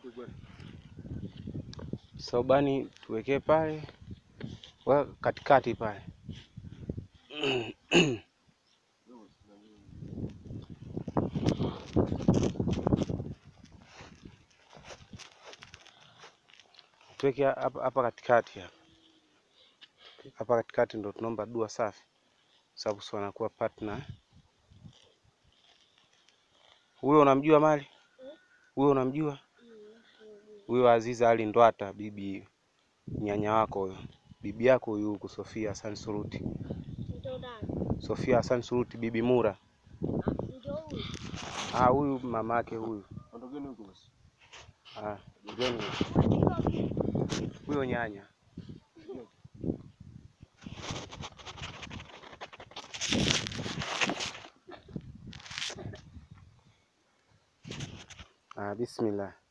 Saubani tuwekee pale wa katikati pale tuweke hapa hapa katikati hapa hapa katikati ndo tunaomba dua safi, sababu si wanakuwa partner. Huyo unamjua Mali? Huyo unamjua? Huyo Aziza Ali Ndwata, bibi nyanya wako huyo, bibi yako huyu huku Sofia Hassan Suruti, Ndio nani? Sofia Hassan Suruti, bibi Mura. Ndio huyu. Ah, huyu mama yake huyu. Ondokeni huko basi. Ah, njoni huyo nyanya. Ah, bismillah.